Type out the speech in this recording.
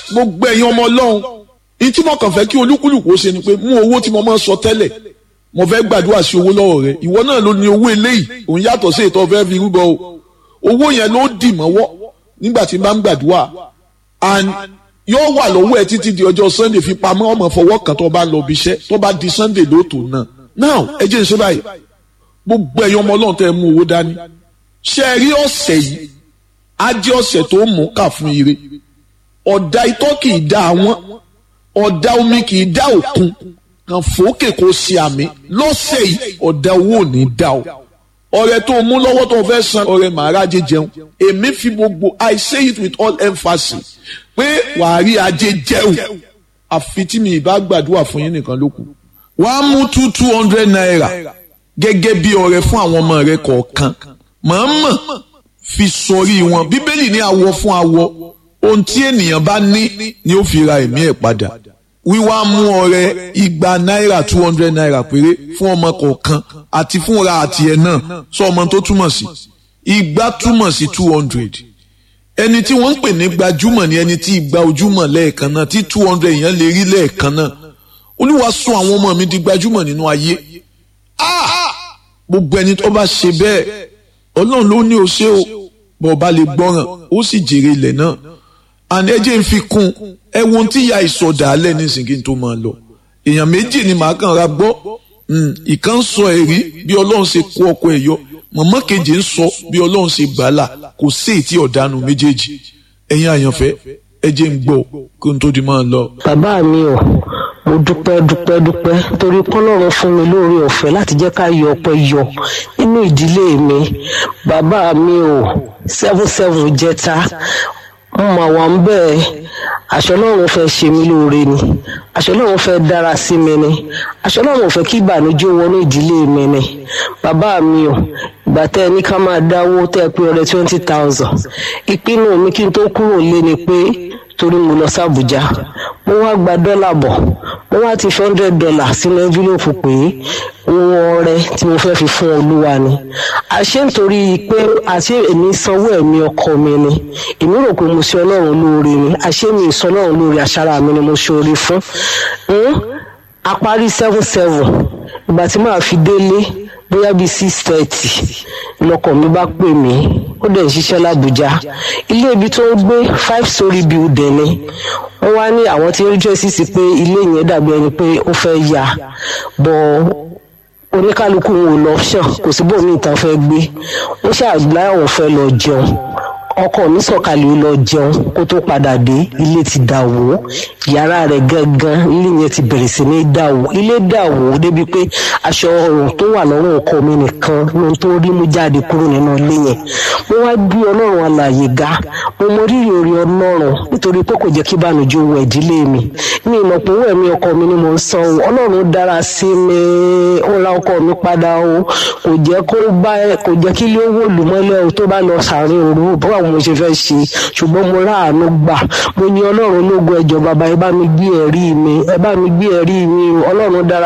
gbogbo ẹ̀yin ọmọ ọlọ́run ní tí mo kàn fẹ́ kí olúkúlùkù ó ṣe ni pé mú owó tí mo máa ń sọ tẹ́lẹ̀ mo fẹ́ gbàdúrà sí owó lọ́wọ́ rẹ ìwọ náà ló ní owó eléyìí òun yàtọ̀ sí ètò ọ̀fẹ́ fi rúbọ o owó yẹn ló dì mọ́wọ́ nígbà tí n bá ń gbàdúrà and yóò wà lọ́wọ́ ẹ títí di ọjọ́ sunday fi pamọ́ ọmọ fọwọ́ kan tó bá lọ bí iṣẹ́ tó bá di sunday lóòótọ́ náà now ẹ jẹ́ n ṣe báyìí gbogbo ẹ̀yin ọmọ ọlọ́run tẹ́ ẹ mú owó dání ṣe é rí ọ̀sẹ̀ yìí á jẹ́ ọ̀sẹ̀ tó mú kà fún ire ọ̀dà itọ́ kì í dá àwọn ọ̀dà omi kì í dá òkun kàn fòókè kó ṣe àmì lọ́sẹ̀ yìí ọ̀dà owó ò ní dá o ọrẹ tó mú lọ́wọ́ tó fẹ́ san ọrẹ màárà jẹ jẹun èmi fi gbogbo I say it with all emphasis pé wàá rí ajé jẹun àfi tí mi ìbá gbàdúrà fún yín nìkan ló kù wàá mú two two hundred naira gẹ́gẹ́ bí ọrẹ fún àwọn ọmọ rẹ kọ̀ọ̀kan mọ̀ọ́mọ̀ fi sọrí wọn bíbélì ní awọ fún awọ ohun tí ènìyàn bá ní ni ó fi ra ẹ̀mí ẹ̀ padà wíwá mú ọrẹ igba náírà two hundred naira péré fún ọmọ kọ̀ọ̀kan àti fúnra àti ẹ̀ náà sọ ọmọ tó túmọ̀ sí igba túmọ̀ sí two hundred ẹni tí wọ́n ń pè ní gbajúmọ̀ ni ẹni tí igba ojúmọ̀ lẹ́ẹ̀kan náà tí two hundred yẹn lè rí lẹ́ẹ̀kan náà olúwa sọ àwọn ọmọ mi di gbajúmọ̀ nínú ayé gbogbo ẹni tó bá ṣe bẹ́ẹ̀ ọlọ́run ló ní o ṣe o bọ̀ ọba lè gbọ́ràn ó sì jèrè ilẹ̀ náà àní ẹjẹ́ ń fi kún ẹ wo ohun tí ìyá ìsọdà alẹ́ nísìnyí tó máa lọ èèyàn méjì ni màá kàn ra gbọ́ ìkan ń sọ ẹ̀rí bí ọlọ́run ṣe kó ọkọ ẹ̀ yọ mọ̀mọ́ kejì ń sọ bí ọlọ́run ṣe gbàálà kò sí ètí ọ̀dánù méjèèjì ẹ̀yin àyànfẹ́ ẹjẹ́ ń gbọ́ kí n tó di máa lọ. bàbá mi ò mo dúpẹ́ dúpẹ́ dúpẹ́ torí kọ́lọ́run fún mi lóore ọ̀fẹ́ láti jẹ́ ká yọ ọpẹ́ yọ nínú ìdílé mi bàbá mi ò seven seven jẹta mo mà wà ń bẹ́ẹ̀ àṣọ Ọlọ́run fẹ́ ṣe mí lóore ni àṣọ Ọlọ́run fẹ́ dára sí mi ni àṣọ Ọlọ́run ò fẹ́ kí ìbànújẹ́ wọnú ìdílé mi ni bàbá mi ò ìgbà tẹ́ ẹ ní ká máa dáwó tẹ́ ẹ pé ọrẹ twenty thousand ìpinnu mi kí n tó kúrò lé ni pé torí mo lọ sí Àbújá mo wá gba dọ́là bọ̀ mo wá ti fi hundred dollar sínú envelope pé owó ọrẹ tí mo fẹ́ fi fún olúwa ni àṣé nítorí pé àṣé èmi sanwó ẹ̀mí ọkọ mi ni èmi rò pé mo ṣe ọlọ́run lóore ni àṣé mi ìsọ ọlọ́run lóore àṣàrà mi ni mo ṣe oore fún a parí seven seven ìgbà tí màá fi délé bóyá bíi six thirty lọkọ mi bá pè mí ó dẹ̀ ń ṣiṣẹ́ l'Àbújá ilé ibi tó ń gbé five story building ni wọ́n wá ní àwọn tí ń rí jẹ́sí sí pé ilé yẹn dàbí ẹni pé ó fẹ́ yà bọ́ oníkálukú wọn ò lọ ṣàn kò sí bóun ní ìtàn fẹ́ gbé ó ṣàgbá àwọn fẹ́ lọ jẹun ọkọ mi sọ̀kalẹ̀ ó lọ jẹun kó tó padà dé ilé ti dà wó yàrá rẹ̀ gangan ilé yẹn ti bẹ̀rẹ̀ sí ní dà wó ilé dà wó débi pé aṣọ ọrùn tó wà lọ́rùn ọkọ mi nìkan ló ń tó rí mú jáde kúrò nínú ilé yẹn mo wá gbé ọlọ́run alààyè ga mo mọ rírì orí ọlọ́run nítorí pé kò jẹ́ kí ìbànújẹ́ wọ ìdílé mi mi ìmọ̀ pé owó ẹ̀mí ọkọ mi ni mo ń san o ọlọ́run dára sí mi ó ra ọkọ mi padà o kò jẹ́ kó bá kò jẹ́ kí ilé owó lùmọ́lẹ̀ o tó bá lọ sàárín òru báwo mo ṣe fẹ́ ṣe ṣùgbọ́n mo ráàánú gbà mo ní ọlọ́run lógo ẹjọ́ bàbá ẹ bá mi gbé ẹ̀rí mi ẹ bá mi gbé ẹ̀rí mi ọlọ́run dára